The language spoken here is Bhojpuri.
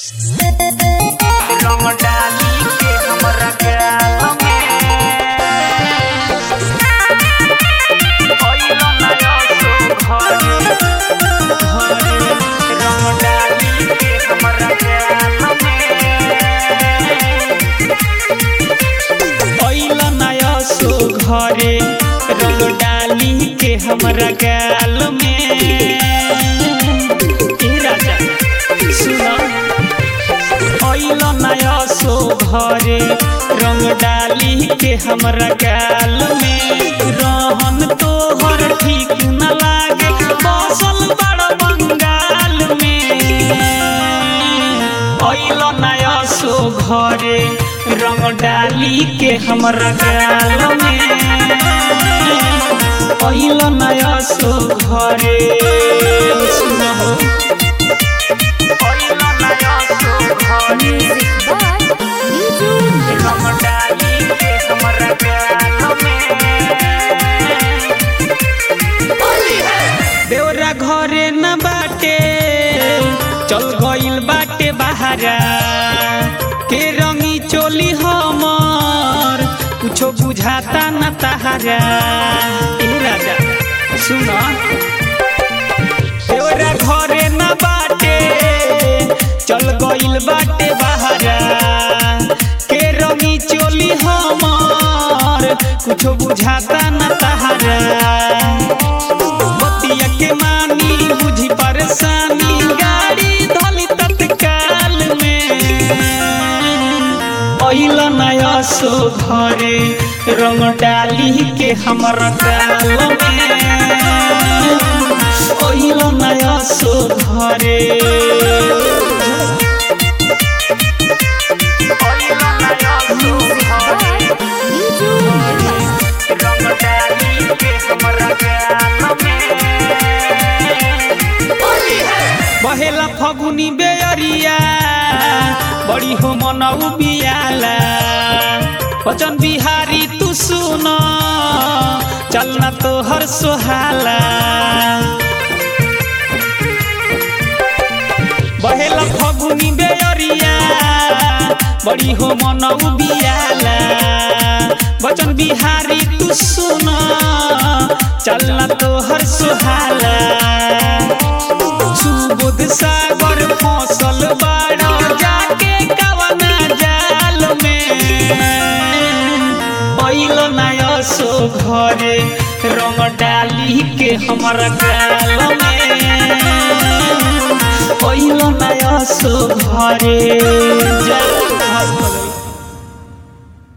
रंग डाली के हमरा गाल में भइल नया सो घरे घरे रंग डाली के हमरा गाल में भइल नया सो घरे रंग डाली के हमरा गाल में ए राजा सुना अइल नया सो घरे रंग डाली के हमरा गाल में रहन तोहर ठीक न लागे बसल बड़ बंगाल में अइल नया सो घरे रंग डाली के हमरा गाल में अइल नया सो घरे सुनहो अइल नया सो घरे Music by Niju रंग डाली के हमरा गाल में देवरा घरे न बाटे चल गइल बाटे बहारा के रंगी चोली हमर कुछो बुझाता न तहारा ए राजा सुन देवरा घरे न बाटे चल गइल बाटे बहारा के रंगी चोली हमर कुछो बुझाता न तहारा बतिया के मानी बुझी परेशानी गाड़ी धली तत्काल में अइल नया सो घरे रंग डाली के हमर गाल में अइल नया सो घरे अइल नया सो घरे Niju रंग डाली के हमरा गाल में बहेला फगुनी बेअरिया बड़ी हो मनऊ बियाला वचन बिहारी तू सुन चलना तोहर सोहाला बहेला फगुनी बेअरिया बड़ी हो मनऊ बियाला वचन बिहारी तू सुन चलना तोहर सोहाला सुबोध सागर फसल बाड़ा जाके कवना जाल में पैल नया सो घरे रंग डाली के हमरा गाल में पैल नया सो घरे